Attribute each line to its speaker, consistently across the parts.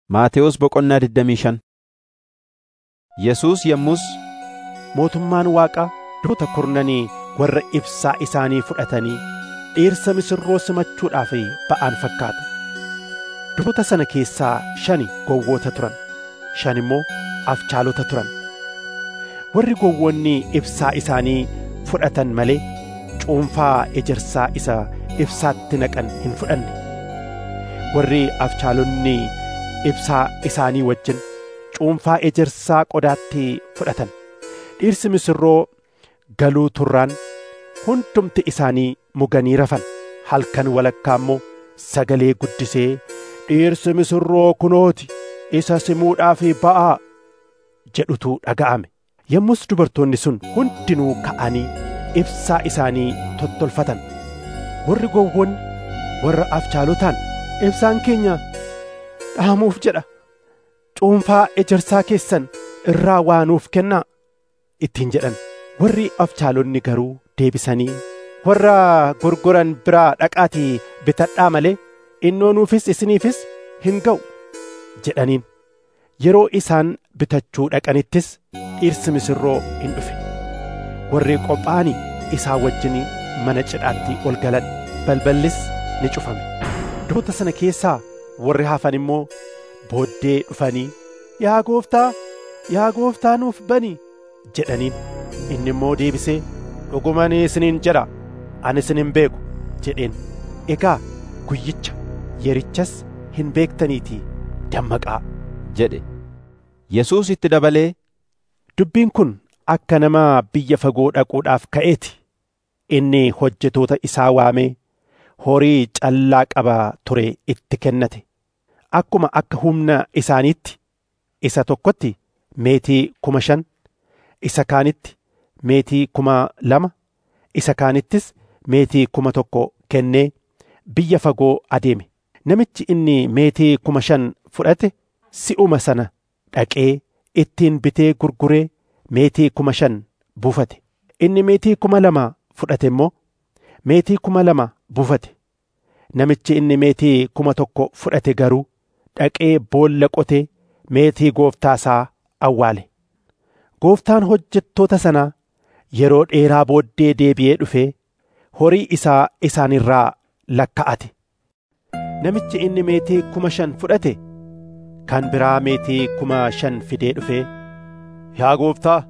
Speaker 1: Maatewos Boqonnaa 25 Yesuus yommus
Speaker 2: mootummaan Waaqaa duroota kurnanii warra ibsaa isaanii fudhatanii dhirsa misirroo simachuudhaaf ba'an fakkaata. Duroota sana keessaa shani gowwoota turan, shan immoo afchaalota turan. Warri gowwoonni ibsaa isaanii fudhatan malee cuunfaa ejersaa isa ibsaatti naqan hin fudhanne. Warri afchaalonni ibsaa isaanii wajjin cuunfaa ejersaa qodaatti fudhatan. Dhirsi misirroo galuu turraan hundumti isaanii muganii rafan. Halkan walakkaa immoo sagalee guddisee dhirsi misirroo kunooti isa simuudhaaf ba'aa jedhutu dhaga'ame. Yommus dubartoonni sun hundinuu ka'anii ibsaa isaanii tottolfatan. Warri gowwoonni warra afchaalotaan ibsaan keenya dhaamuuf jedha. Cuunfaa ejersaa keessan irraa waa nuuf kennaa ittiin jedhan. Warri afchaalonni garuu deebisanii warra gurguran biraa dhaqaatii bitadhaa malee innoo nuufis isiniifis hin ga'u jedhaniin. Yeroo isaan bitachuu dhaqanittis dhirsi misirroo hin dhufe. Warri qophaa'anii isaa wajjin mana cidhaatti ol galan balballis ni cufame. Duroota sana keessaa warri hafan immoo booddee dhufanii yaa gooftaa yaa gooftaa nuuf bani jedhaniin. Inni immoo deebisee dhugumaan isiniin jedha ani isin hin beeku jedheen. Egaa guyyicha yerichas hin beektaniitii dammaqaa
Speaker 1: jedhe. Yesuus itti dabalee
Speaker 2: Dubbiin kun akka nama biyya fagoo dhaquudhaaf ka'eeti. Inni hojjetoota isaa waamee horii callaa qaba ture itti kennate. Akkuma akka humna isaaniitti isa tokkotti meetii kuma shan, isa kaanitti meetii kuma lama, isa kaanittis meetii kuma tokko kennee biyya fagoo adeeme. Namichi inni meetii kuma shan fudhate si'uma sana dhaqee ittiin bitee gurguree meetii kuma shan buufate. Inni meetii kuma lama fudhate immoo meetii kuma lama buufate. Namichi inni meetii kuma tokko fudhate garuu dhaqee boolla qotee meetii gooftaa isaa awwaale. Gooftaan hojjettoota sanaa yeroo dheeraa booddee deebi'ee dhufee horii isaa isaanirraa lakka'ate. Namichi inni meetii kuma shan fudhate kan biraa meetii kuma shan fidee dhufee yaa gooftaa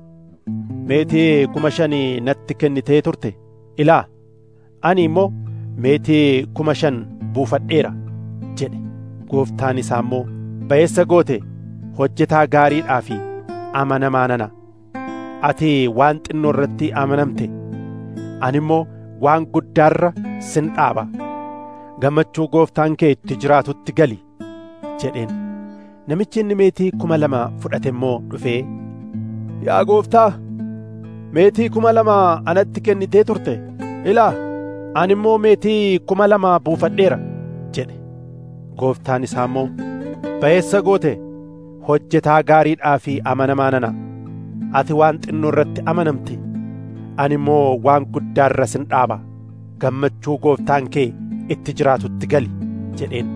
Speaker 2: meetii kuma shanii natti kennitee turte ilaa ani immoo meetii kuma shan buufadheera jedhe gooftaan isaa immoo ba'eessa goote hojjetaa gaariidhaa fi amanamaa nana ati waan xinnoo irratti amanamte ani immoo waan guddaarra sin dhaaba gammachuu gooftaan kee itti jiraatutti gali jedheen namichi inni meetii kuma lama fudhate immoo dhufee yaa gooftaa meetii kuma lama anatti kennitee turte ilaa ani immoo meetii kuma lama buufadheera jedhe gooftaan isaa immoo ba'eessa goote hojjetaa gaariidhaa fi amanamaa nana ati waan xinnoo irratti amanamte ani immoo waan guddaarra sin dhaaba gammachuu gooftaan kee itti jiraatutti gali jedheen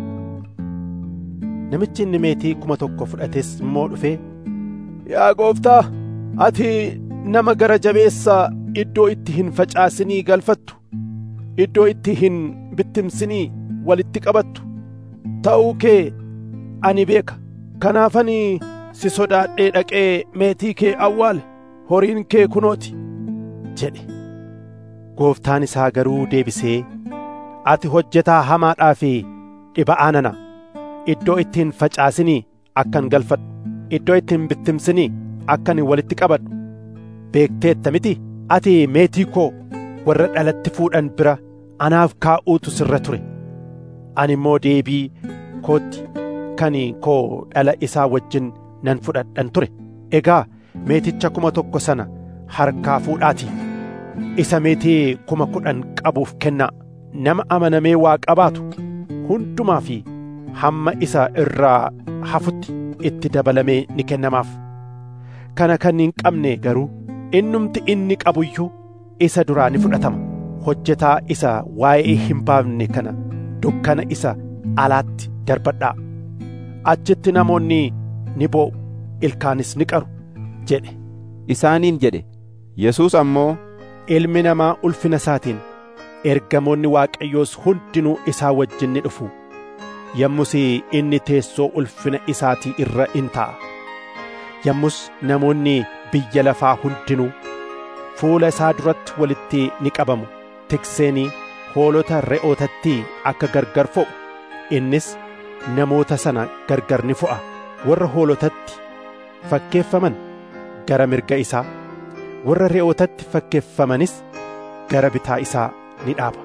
Speaker 2: namichi inni meetii kuma tokko fudhates immoo dhufee yaa gooftaa ati nama gara jabeessa iddoo itti hin facaasinii galfattu iddoo itti hin bittimsinii walitti qabattu ta'uu kee ani beeka kanaafani si sodaadhee dhaqee meetii kee awwaale horiin kee kunooti jedhe gooftaan isaa garuu deebisee ati hojjetaa hamaadhaa fi dhiba'aa nana iddoo itti hin facaasinii akkan galfadhu iddoo itti hin bittimsinii akkan walitti qabadhu beekteetta miti ati meetii koo warra dhalatti fuudhan bira anaaf kaa'uutu sirra ture ani immoo deebii kootti kan koo dhala isaa wajjin nan fudhadhan ture egaa meeticha kuma tokko sana harkaa fuudhaatii isa meetii kuma kudhan qabuuf kennaa nama amanamee waa qabaatu hundumaa fi hamma isa irraa hafutti itti dabalamee ni kennamaaf kana kan hin qabne garuu innumti inni qabuyyuu isa duraa ni fudhatama hojjetaa isa waa'ee hin baafne kana dukkana isa alaatti darbadhaa achitti namoonni ni boo'u ilkaanis ni qaru jedhe
Speaker 1: isaaniin jedhe Yesuus ammoo
Speaker 2: ilmi namaa ulfina isaatiin ergamoonni waaqayyoos hundinuu isaa wajjin ni dhufu yommus inni teessoo ulfina isaatii irra in taa'a yommus namoonni biyya lafaa hundinuu fuula isaa duratti walitti ni qabamu tikseenii hoolota re'ootatti akka gargar fo'u innis namoota sana gargar ni fo'a warra hoolotatti fakkeeffaman gara mirga isaa warra re'ootatti fakkeeffamanis gara bitaa isaa ni dhaaba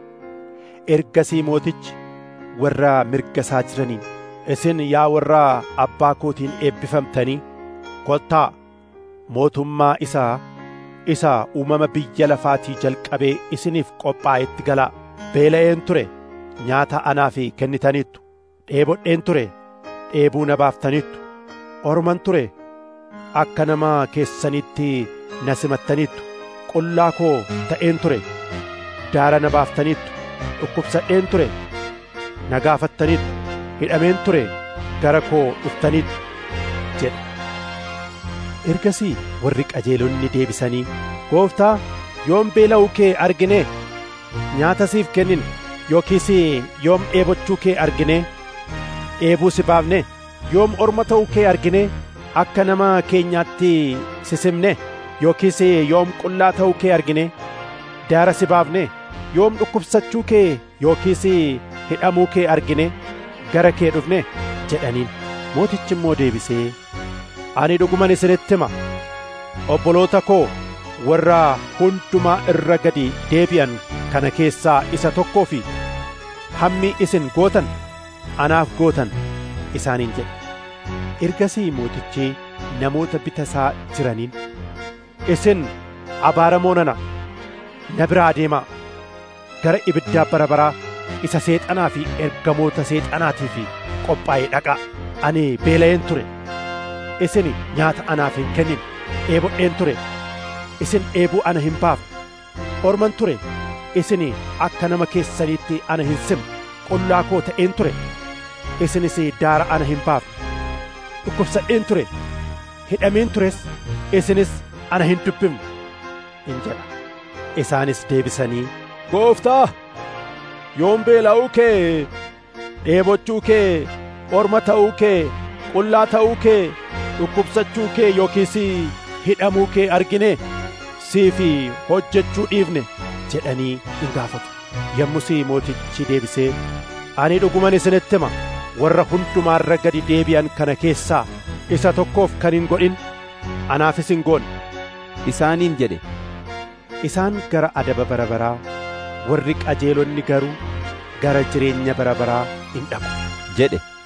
Speaker 2: ergasii mootichi warra mirga isaa jiraniin isin yaa warra abbaa kootiin eebbifamtanii kottaa mootummaa isaa isa uumama biyya lafaatii jalqabee isiniif qophaa'etti galaa beela'een ture nyaata anaaf kennitaniittu dheebodheen ture dheebuu na baaftaniittu orman ture akka nama keessanitti na simattaniittu qullaa koo ta'een ture daara na baaftaniittu dhukkubsadheen ture na gaafattaniittu hidhameen ture gara koo dhuftaniittu jedhe ergasii warri qajeelonni deebisanii gooftaa yoom beela'uu kee argine nyaata siif kennine yookiis yoom dheebochuu kee argine dheebuu si baafne yoom orma ta'uu kee argine akka nama keenyaatti sisimne yookiis yoom qullaa ta'uu kee argine daara si baafne yoom dhukkubsachuu kee yookiis hidhamuu kee argine gara kee dhufne jedhaniin mootichi immoo deebisee ani dhuguman isinitti hima obboloota koo warra hundumaa irra gadi deebi'an kana keessaa isa tokkoo fi hammi isin gootan anaaf gootan isaaniin jedhe ergasii mootichi namoota bita isaa jiraniin isin abaaramoo nana na biraa deemaa gara ibiddaa bara baraa isa seexanaa fi ergamoota seexanaatiif qophaa'ee dhaqaa ani beela'een ture isin nyaata anaaf hin kennin dheebodheen ture isin dheebuu ana hin baafne orman ture isin akka nama keessaniitti ana hin simne qullaa koo ta'een ture isinis daara ana hin baafne dhukkubsadheen ture hidhameen tures isinis ana hin dubbifne in jedha isaanis deebisanii gooftaa yoom beela'uu kee dheebochuu kee orma ta'uu kee qullaa ta'uu kee dhukkubsachuu kee yookiis hidhamuu kee argine siif hojjechuu dhiifne jedhanii in gaafatu yommus mootichi deebisee ani dhuguman isinitti hima warra hundumaarra gadi deebi'an kana keessaa isa tokkoof kan hin godhin anaafis hin goone
Speaker 1: isaaniin jedhe
Speaker 2: isaan gara adaba bara baraa warri qajeelonni garuu gara jireenya bara baraa in dhaqu
Speaker 1: jedhe